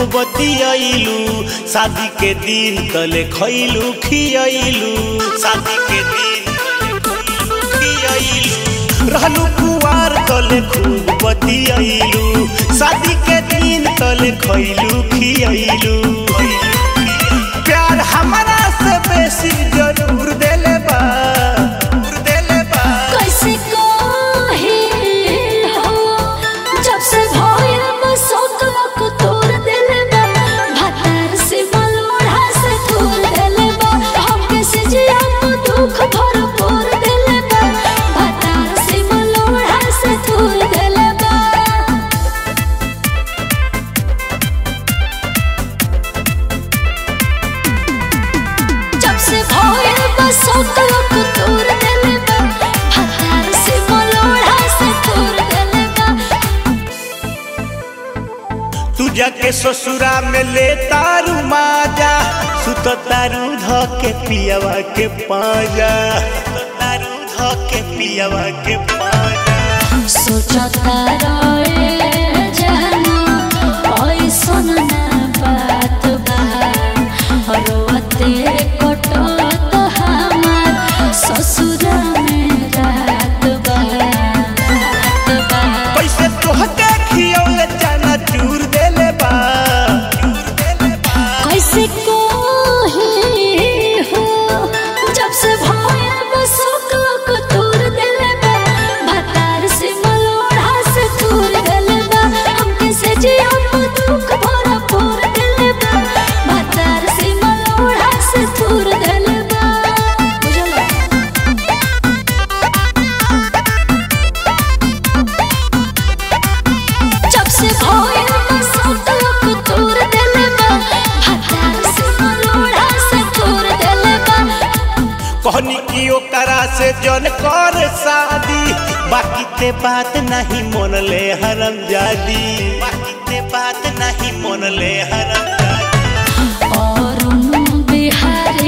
बतियाइलू शादी के दिन तले खैलू खियाइलू शादी के दिन तले खइलू, खियाइलू रहलू कुवार तले खूब बतियाइलू शादी के दिन तले खैलू खियाइलू प्यार हमारा से बेसी जरूर देले बा जरूर देले बा कैसे कहे हो जब से भइल बसोकलक तोर देले बा भातार से मलमढ़ा से तोर देले बा हमके से जिया को दुख भरपूर देले बा भातार से मलमढ़ा से तोर देले बा जब से भइल बसोकलक तोर देले बा भातार से मलमढ़ा से तोर देले बा तू जाके ससुरा में ले तारू माजा सुत तारू ध के पियावा के पाजा सुत तारू ध के पियावा के पाजा सोचता रहे जानो ऐसन ना बात बा रोते कटत हमार ससुर में रात बा रात बा पैसे तोहके खियौले चना चूर देले बा चूर देले बा कैसे कोही हो जब से भइल बसोकलक तोर देले बा भातार से मलोढ़ा से तोर देले बा हमके से जिया को दुख भरा पोर देले बा भातार से मलोढ़ा से तोर देले बा बुझला जब से भइल बसोकलक तोर देले बा भातार से मलोढ़ा से तोर देले बा कहनी की ओकरा से जन कर शादी बाकी ते बात नहीं मन ले हरम जादी बाकी ते बात नहीं मन ले हरम जादी और बिहार